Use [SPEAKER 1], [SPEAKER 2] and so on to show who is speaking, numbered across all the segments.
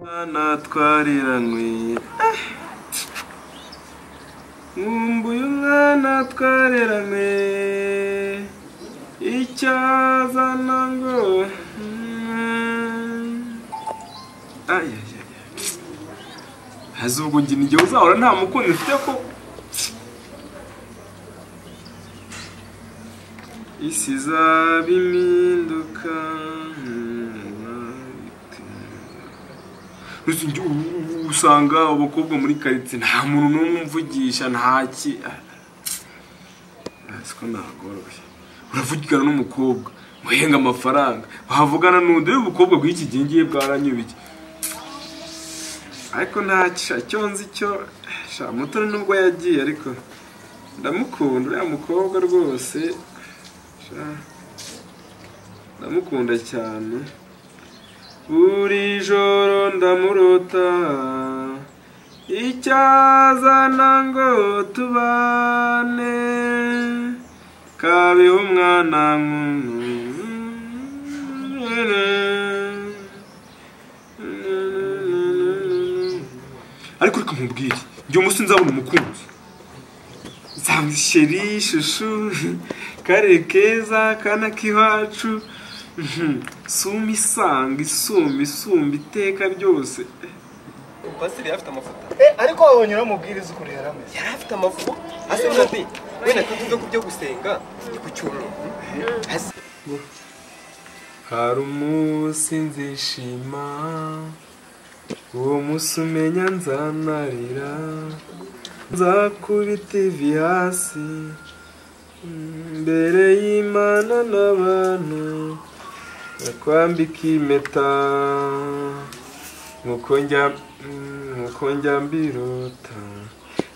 [SPEAKER 1] Bana twariranyweye nkumbuye umwana twareranywe icyo azana ngo Ay, ay, ay, ay. haza ubwo ngira igihe uzahora nta mukunzi ufite ko isi izaba impinduka Gusa njye ubu usanga abakobwa muri karitsiye nta muntu n'umwe umvugisha nta ki Urazi ko ntagoroshye uravugana n'umukobwa muhenga amafaranga wavugana n'undi rero ubukobwa bw'iki gihe ngiye bwaranyubiye ariko nta cyo cyo nzi cyo sha mutoni nubwo yagiye ariko ndamukunda uriya mukobwa rwose sha ndamukunda cyane buri joro ndamurota icyazana ngo tubane kabeho umwana nk'umuntu ariko reka nkubwire njye umunsi nzabona umukunzi nzaba sheri shushu karere keza kana k'iwacu suma isanga isumba isumba iteka ryose
[SPEAKER 2] pasiteri yari afite amafoto
[SPEAKER 3] ariko wabonye uramubwiriza ukuntu yari ameze
[SPEAKER 2] yari afite amafoto asa nabi wenda ko tuvuga ku byo gusenga ni ku cyumweru Hasi.
[SPEAKER 1] hari umunsi nzishima uwo munsi umenya nzanarira nzakubita ivi hasi mbere y'imana n'abantu bakwambika impeta nk'uko njya nk'uko njya mbirota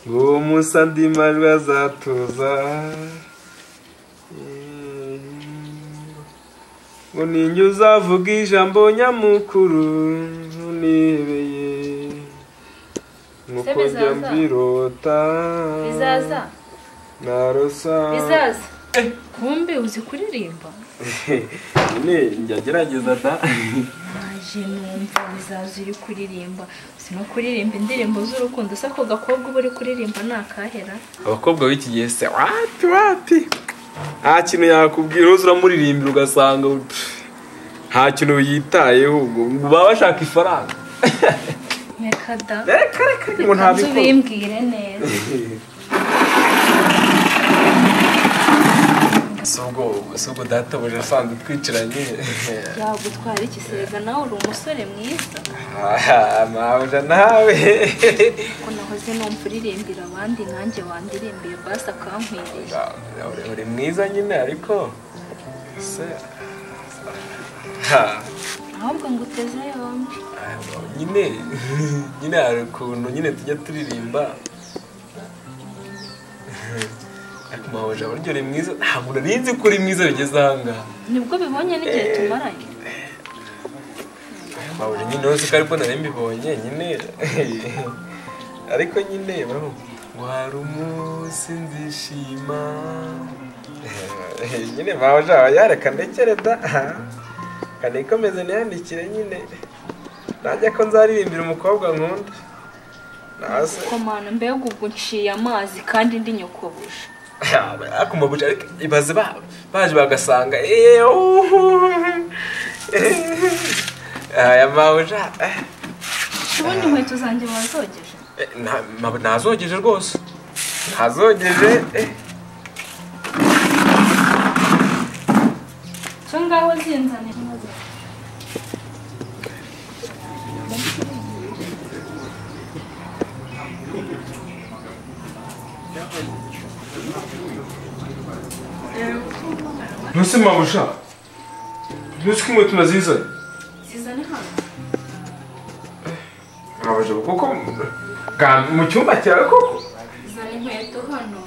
[SPEAKER 1] ngo uwo munsi andi majwi azatuza ngo ninjye uzavuga ijambo nyamukuru ntunebeye nk'uko
[SPEAKER 4] Se
[SPEAKER 1] njya
[SPEAKER 4] bizaza?
[SPEAKER 1] mbirota
[SPEAKER 4] bizaza
[SPEAKER 1] narosa
[SPEAKER 4] bizaza kumbe uzi kuririmba
[SPEAKER 1] nyine njya gerageza da
[SPEAKER 4] naje numva bizaza uri kuririmba uzi no kuririmba indirimbo z'urukundo se ako gakobwa uba uri kuririmba ni akahera
[SPEAKER 1] abakobwa b'iki gihe se wapi wapi nta kintu yakubwira uzi uramuririmbira ugasanga pff, nta kintu yitayeho ngo ngo baba bashaka ifaranga
[SPEAKER 4] reka da
[SPEAKER 1] reka reka ngo
[SPEAKER 4] reka
[SPEAKER 1] ntabikora
[SPEAKER 4] tubimbwire neza
[SPEAKER 1] si ubwo si ubwo databuja asanzwe twicaranye
[SPEAKER 4] yagutwara ikisiga nawe uri umusore mwiza
[SPEAKER 1] Ah, mabuja nawe
[SPEAKER 4] ko nahoze numva uririmbira abandi nanjye wandirimbiye basi akankwiriye
[SPEAKER 1] Uri- uri mwiza nyine ariko se ha.
[SPEAKER 4] ahubwo ngo uteze yombi
[SPEAKER 1] nyine nyine hari ukuntu nyine tujya turirimba ariko mahoja burya uri mwiza ntabwo nari nzi ko uri mwiza bigeze ahangaha
[SPEAKER 4] nibwo bibonye n'igihe tumaranye
[SPEAKER 1] mahoja nyine uretse ko ariko nari mbibonye nyine ariko nyine bro ngo hari umunsi nzishima nyine mahoja yareka ndekere da kanikomeze niyandikire nyine najya ko nzaririmbira umukobwa nkunda nawe se
[SPEAKER 4] komana mbega ubwo nciye amazi kandi ndi nyokobuja
[SPEAKER 1] akumabuja ariko ibaze ba baje bagasanga "Eh, uhu, eh, aya mabuja eh,
[SPEAKER 4] ubundi inkweto zanjye wazogeje
[SPEAKER 1] eh, nta- ma- ntazogeje rwose ntazogeje eh.
[SPEAKER 4] cyo ngaho zinzanira
[SPEAKER 1] nuse mabuja nuse ko inkweto nazizanye
[SPEAKER 4] zizane hano
[SPEAKER 1] mabuja kuko ga- mu cyumba cyawe koko
[SPEAKER 4] zizane inkweto hano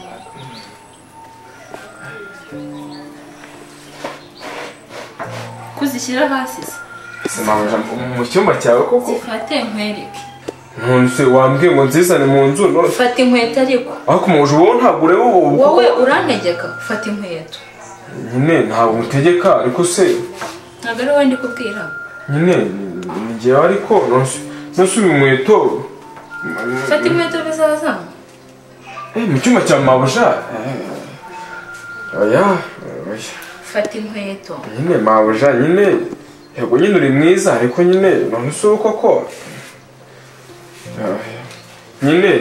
[SPEAKER 4] kuzishyira hasi se
[SPEAKER 1] Se mabuja mu cyumba cyawe koko
[SPEAKER 4] zifate nkwereke
[SPEAKER 1] ntunse wambwiye ngo nzizane mu nzu none
[SPEAKER 4] fata inkweto ariko
[SPEAKER 1] ariko mabuja wowe ntabwo ureba ubu
[SPEAKER 4] wowe urantegeka fata inkweto
[SPEAKER 1] nyine ntabwo utegeka ariko se
[SPEAKER 4] ntabwo ari wowe ndi kubwira
[SPEAKER 1] nyine ni- ni njyewe ariko nonse nasubiye inkweto
[SPEAKER 4] fata inkweto bizazana
[SPEAKER 1] Eh, mu cyumba cya mabuja Eh, oya oya
[SPEAKER 4] fata inkweto
[SPEAKER 1] nyine mabuja nyine yego nyine uri mwiza ariko nyine none si uko ko Ah, nyine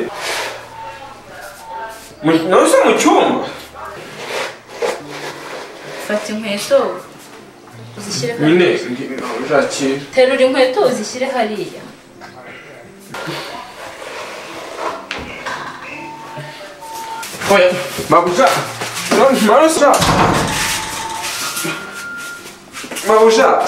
[SPEAKER 1] Mu- none se mu cyumba
[SPEAKER 4] fata inkweto uzishyire
[SPEAKER 1] nyine
[SPEAKER 4] hariya
[SPEAKER 1] ndi- mabuja akira
[SPEAKER 4] terura inkweto uzishyire hariya
[SPEAKER 1] Oya, Mabuja! Non, Mabuja! Mabuja!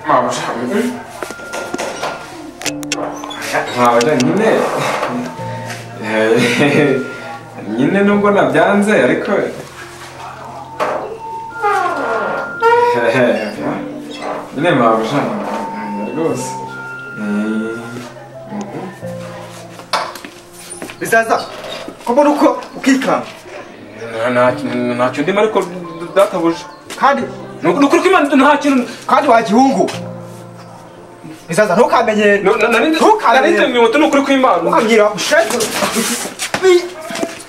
[SPEAKER 1] Mabuja, mm. Mabuja nyine Eh, nyine nubwo nabyanze ariko Eh, nyine mabuja rwose
[SPEAKER 2] bizaza ko mbona uko ukikanga
[SPEAKER 1] Eh, nta- nta- ntacyo ndimo ariko databuja
[SPEAKER 2] kandi
[SPEAKER 1] Ni ukuri- ni ukuri ko Imana nta kintu
[SPEAKER 2] kandi wagihungu bizaza ntukamenyere
[SPEAKER 1] No, na- nari-
[SPEAKER 2] Ntukarebe.
[SPEAKER 1] nari nzanye inkweto ni ukuri ko Imana
[SPEAKER 2] ukambwira ushefu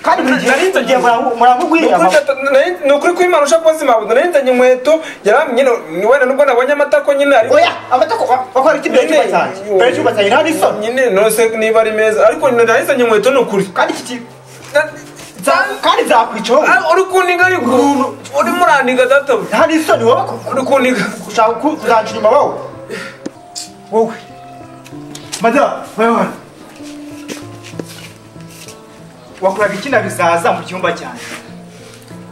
[SPEAKER 2] kandi buri gihe
[SPEAKER 1] Narinze-
[SPEAKER 2] igihe murambu- muramugwirira
[SPEAKER 1] Nukuri
[SPEAKER 2] mama.
[SPEAKER 1] data- nari- ni ukuri ko Imana ushaka kubaza imabuza nari nzanye inkweto yaramye nyine wenda nubwo nabonye amata ko nyine ariko
[SPEAKER 2] oya amatako bakora iki mbere y'icyumba cyanjye mbere y'icyumba cyanjye nta n'isoni
[SPEAKER 1] nyine nose niba ari meza ariko nahizanye inkweto ni ukuri
[SPEAKER 2] kandi iki kintu nza- kandi nzakwicaho
[SPEAKER 1] uri kundiga ariko urimo urandiga data
[SPEAKER 2] nta n'isoni wowe ko
[SPEAKER 1] uri kundiga
[SPEAKER 2] ushaka ku- uzaca inyuma wowe wowe madamu wowe hano wakoraga iki na bizaza mu cyumba cyanjye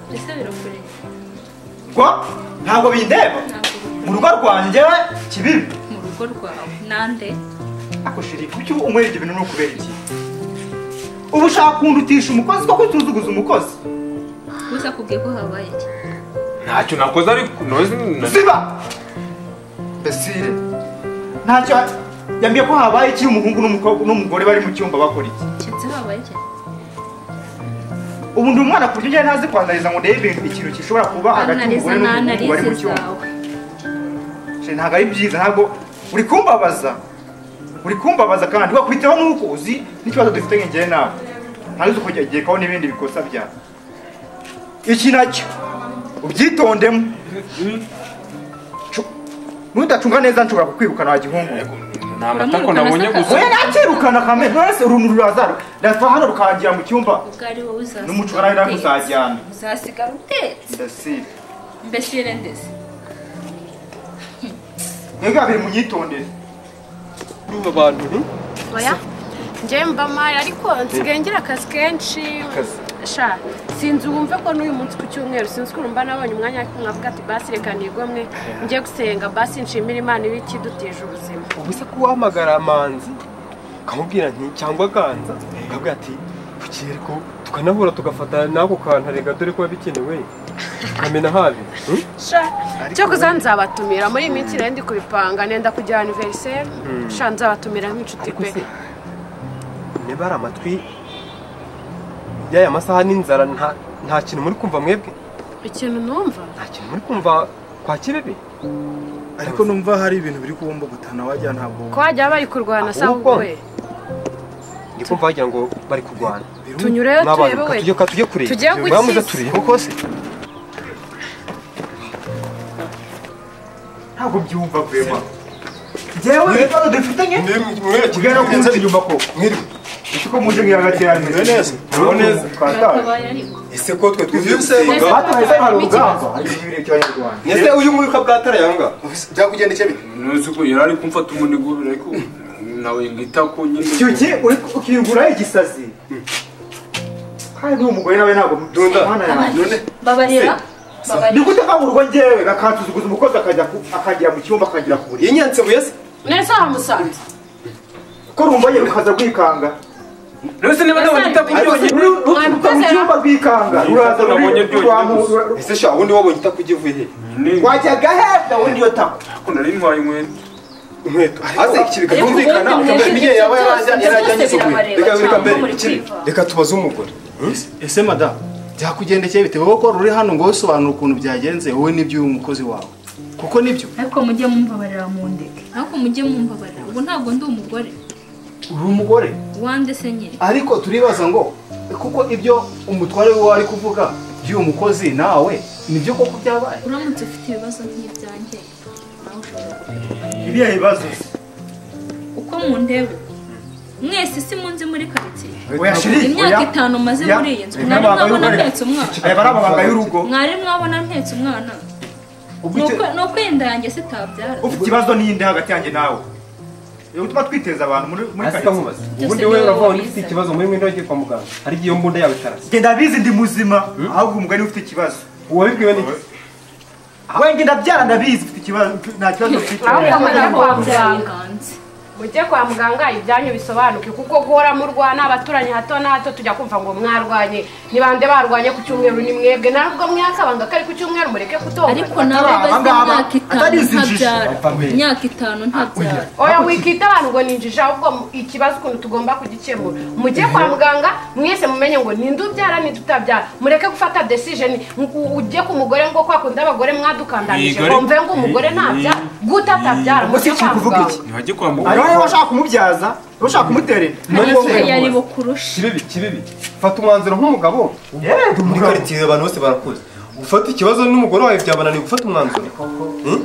[SPEAKER 4] mbese birakureba
[SPEAKER 2] gwa ntabwo bindeba mu rugo rwanjye kibibi
[SPEAKER 4] mu rugo rwawe nande
[SPEAKER 2] akosheri kuki umwera ibyo bintu ni ukubera iki ubu ushaka kundutisha umukozi koko utuzuguza umukozi
[SPEAKER 4] uza kubwiye ko habaye iki
[SPEAKER 1] ntacyo nakoze ariko noze
[SPEAKER 2] ziba besire ntacyo yambwiye ko habaye iki umuhungu n'umukobwa n'umugore bari mu cyumba bakora iki
[SPEAKER 4] keretse habaye iki
[SPEAKER 2] ubu ndi umwana ku buryo njyewe ntazi kwanzariza ngo ndebe ibintu ikintu gishobora kuba hagati
[SPEAKER 4] analiza
[SPEAKER 2] y'umugore n'umuhungu bari
[SPEAKER 4] n'analize
[SPEAKER 2] mu cyumba
[SPEAKER 4] zawe
[SPEAKER 2] Sheri, ntabwo ari byiza ntabwo uri kumbabaza uri kumbabaza kandi wakwitaho nuko uzi n'ikibazo dufite nk'igihe nawe ntazi uko ugekaho n'ibindi bikosa byawe iki nacyo ubyitondemo Cu- nudacunga neza nshobora kukwirukana wagihungura
[SPEAKER 1] ni amatako nabonye gusa
[SPEAKER 2] oya nakirukana kamere wese uruntu ruraza rurava hano rukangira mu cyumba
[SPEAKER 4] ubwo ari wowe uzasigara
[SPEAKER 2] n'umucura nawe
[SPEAKER 4] utetse.
[SPEAKER 2] nakuzajyana
[SPEAKER 4] uzasigara utetse
[SPEAKER 2] ndasiba
[SPEAKER 4] mbese ndetse
[SPEAKER 2] mwebwe babiri munyitondere
[SPEAKER 1] urumva abantu
[SPEAKER 5] oya njyewe mba mpari ariko nsigaye ngira akazi kenshi
[SPEAKER 2] Akazi.
[SPEAKER 5] sha sinzi wumve ko n'uyu munsi ku cyumweru sinzi ukuntu mba nabonye umwanya nkavuga ati basi reka nigomwe njye gusenga basi nshimira imana iba ikidutije ubuzima
[SPEAKER 2] ubu se kuwahamagara amanzi ukamubwira nti cyangwa ganza akabwira ati tukiyere ko tukanahura tugafata n'ako kantu rega dore ko bikenewe ukamena habi
[SPEAKER 5] sha cyakoze nzabatumira muri iyi minsi nari ndi kubipanga nenda kujya aniveriseri sha nzabatumira nk'inshuti pe
[SPEAKER 2] niba ari amatwi y'aya masaha n'inzara nta- nta kintu muri kumva mwebwe
[SPEAKER 5] ikintu numva
[SPEAKER 2] nta kintu muri kumva kwa kibibi
[SPEAKER 3] ariko numva hari ibintu biri kubomba gutana wajya ntabwo
[SPEAKER 5] ko hajya bari kurwana sa
[SPEAKER 2] Ahubwo.
[SPEAKER 5] wowe
[SPEAKER 2] ndi kumva wagira ngo bari kurwana
[SPEAKER 5] tunyureyo
[SPEAKER 2] N'abantu,
[SPEAKER 5] turebe we
[SPEAKER 2] katujye- katujye kureba
[SPEAKER 5] Tujye ku
[SPEAKER 2] Mwamuze
[SPEAKER 5] isi.
[SPEAKER 2] turebe kose ntabwo byumva rwema njyewe ibibazo dufite nke kugera ku nzu nyuma ko mwiriwe ese ko muje ngira hagati ya mwe neza mwe neza twataye
[SPEAKER 4] bakabaye ariko
[SPEAKER 6] ese ko twe tubyutse
[SPEAKER 2] bataye hari urugamba hari ibiryo cy'abanyarwanda
[SPEAKER 6] ese uyu nguyu ko bwatarayanga byakugendekeye bite
[SPEAKER 1] ntuzi ko yari ari kumfata umunigo ariko nawe ngita ko
[SPEAKER 2] icyo
[SPEAKER 1] nyine
[SPEAKER 2] gihe uri ukiyugura igisazi kandi n'uwo mugore nawe ntabwo
[SPEAKER 6] Dunda.
[SPEAKER 2] mwana yanjye
[SPEAKER 4] babarira
[SPEAKER 2] ni
[SPEAKER 4] babarira
[SPEAKER 2] gute kaburwa njyewe gakansuzuguza umukozi akajya ku- akagira mu cyumba akagira ku buriri
[SPEAKER 6] iyi nyanse buyase
[SPEAKER 5] neza wamusanze
[SPEAKER 2] ko rumva ye rukaza rwikanga
[SPEAKER 1] rwose niba nabonye utakugiye
[SPEAKER 2] mu cyumba rwikanga uraza
[SPEAKER 1] nabonye
[SPEAKER 2] ruri
[SPEAKER 1] byonyine
[SPEAKER 2] rwamu
[SPEAKER 6] ese sha ubundi wabonye itakugiye uvuye he
[SPEAKER 2] wajyaga hepfo ubundi iyo tako
[SPEAKER 1] akunda nari ntwaye inkweto
[SPEAKER 6] inkweto hasi iki
[SPEAKER 4] ariko
[SPEAKER 6] bikumvikana
[SPEAKER 4] ubundi
[SPEAKER 6] akambara
[SPEAKER 4] mwebwe
[SPEAKER 6] imyeyo yaba
[SPEAKER 4] ibyo byose- ibyo byose
[SPEAKER 6] yaragiye
[SPEAKER 4] birabareba
[SPEAKER 6] reka reka
[SPEAKER 4] cyangwa
[SPEAKER 6] mbere
[SPEAKER 4] muri
[SPEAKER 6] ikiri
[SPEAKER 4] kwiva.
[SPEAKER 6] reka tubaze umugore
[SPEAKER 3] ese madamu byakugendekeye bitewe ko uri hano ngo wisobanure ukuntu byagenze wowe n'iby'uyu mukozi wawe kuko nibyo
[SPEAKER 4] ariko mujye mumbabarira mu ndege ariko mujye mumbabarira ubu ntabwo ndi umugore
[SPEAKER 3] uri umugore
[SPEAKER 4] wande se nyine
[SPEAKER 3] ariko turibaza ngo kuko ibyo umutware we wari kuvuga by'uyu mukozi nawe nibyo koko byabaye
[SPEAKER 4] uramutse ufite ibibazo nk'ibyanjye nawe ushobora kubivuga.
[SPEAKER 2] iriya ibibazo
[SPEAKER 4] uko mu ndebe mwese si munzi muri karitsiye
[SPEAKER 2] oya shiri
[SPEAKER 4] imyaka itanu maze muri iyi nzu mwari mwabona ntetse umwana
[SPEAKER 2] aya bari abaganga y'urugo
[SPEAKER 4] mwari mwabona ntetse umwana
[SPEAKER 2] ubwo
[SPEAKER 4] ni
[SPEAKER 2] icyo-
[SPEAKER 4] uko- ni uko yenda yanjye sitabyara
[SPEAKER 2] ufite ikibazo n'iyindi hagati yanjye nawe iyo gutuma twiteza abantu muri muri karitsiye
[SPEAKER 6] ubundi
[SPEAKER 4] ni
[SPEAKER 6] we
[SPEAKER 4] wowe
[SPEAKER 6] uravuga ngo
[SPEAKER 4] wabihisemo.
[SPEAKER 6] ufite ikibazo muri mwenda wagiye kwa muganga hari igihe iyo mbunda yawe itarasa
[SPEAKER 2] genda bizi ndi muzima ahubwo umugani ufite ikibazo
[SPEAKER 6] wabibwiwe n'iki
[SPEAKER 2] wenge ndabyara ndabizi ufite ikibazo nta kibazo ufite
[SPEAKER 5] Ahubwo mujye kwa muganga
[SPEAKER 4] byaganze
[SPEAKER 5] mujye kwa muganga ibyanyu bisobanuke kuko guhora murwana abaturanyi hato na hato tujya kumva ngo mwarwanye ni bande barwanye ku cyumweru ni mwebwe ntabwo mwakabanga ko ari ku cyumweru mureke
[SPEAKER 4] ariko
[SPEAKER 5] kutomba
[SPEAKER 4] nawe
[SPEAKER 2] Atari
[SPEAKER 4] bazi
[SPEAKER 2] abangaba,
[SPEAKER 4] imyaka itanu
[SPEAKER 2] atari izi
[SPEAKER 4] ntabyara
[SPEAKER 2] njiji. Apfa mbere.
[SPEAKER 4] imyaka itanu ntabyara
[SPEAKER 5] oya wikita abantu ngo ninjije ahubwo mu- ikibazo ukuntu tugomba kugikemura mujye kwa muganga mwese mumenye ngo ninde ubyara ninde utabyara mureke gufata decision ngo ujye ku mugore ngo kwa kundi abagore mwadukandamije
[SPEAKER 1] Migore.
[SPEAKER 5] ngo mve ngo umugore ntabyara guta atabyara mujye
[SPEAKER 2] Ubwo si
[SPEAKER 5] kwa
[SPEAKER 2] ikiri kuvuga
[SPEAKER 5] muganga
[SPEAKER 2] iki
[SPEAKER 1] ntihajye kwa
[SPEAKER 2] ariho
[SPEAKER 1] muganga
[SPEAKER 2] niba ushaka kumubyaza niba ushaka kumuterera
[SPEAKER 4] ariko yari bukurusha
[SPEAKER 6] kibibi kibibi fata umwanzuro nk'umugabo muri karitsiye abantu bose barakuzi gufata ikibazo n'umugore wawe byabananiye gufata umwanzuro Hmm?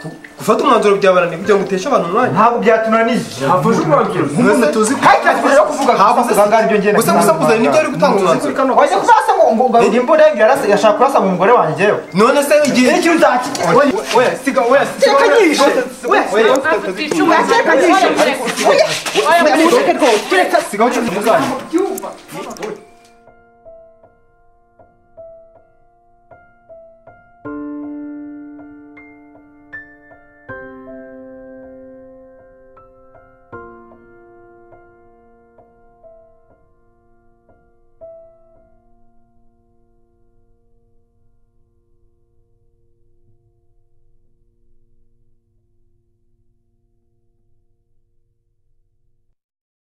[SPEAKER 6] Gu- gufata umwanzuro byabananiye kugira ngo uteshe abantu umwanya
[SPEAKER 2] ntabwo byatunaniye
[SPEAKER 6] hafashe umwanzuro
[SPEAKER 2] umuntu tuzi ko rero kuvuga ko abaganga ibyo ngenda
[SPEAKER 6] gusa gusakuza ni nibyo ari gutanga umwanzuro
[SPEAKER 2] wajya kurasa ngo ngo ngo imbunda yanjye yarasa yashaka kurasa mu mugore wanjye yewe
[SPEAKER 6] none se igihe
[SPEAKER 2] ikintu utakijya
[SPEAKER 6] oya siga oya siga
[SPEAKER 2] Teka nyishe.
[SPEAKER 6] oya oya
[SPEAKER 5] Ufite icumu-
[SPEAKER 2] Gateka
[SPEAKER 5] Oya,
[SPEAKER 2] nyishe.
[SPEAKER 5] mureke. Oya, mureke.
[SPEAKER 6] sigaho cyane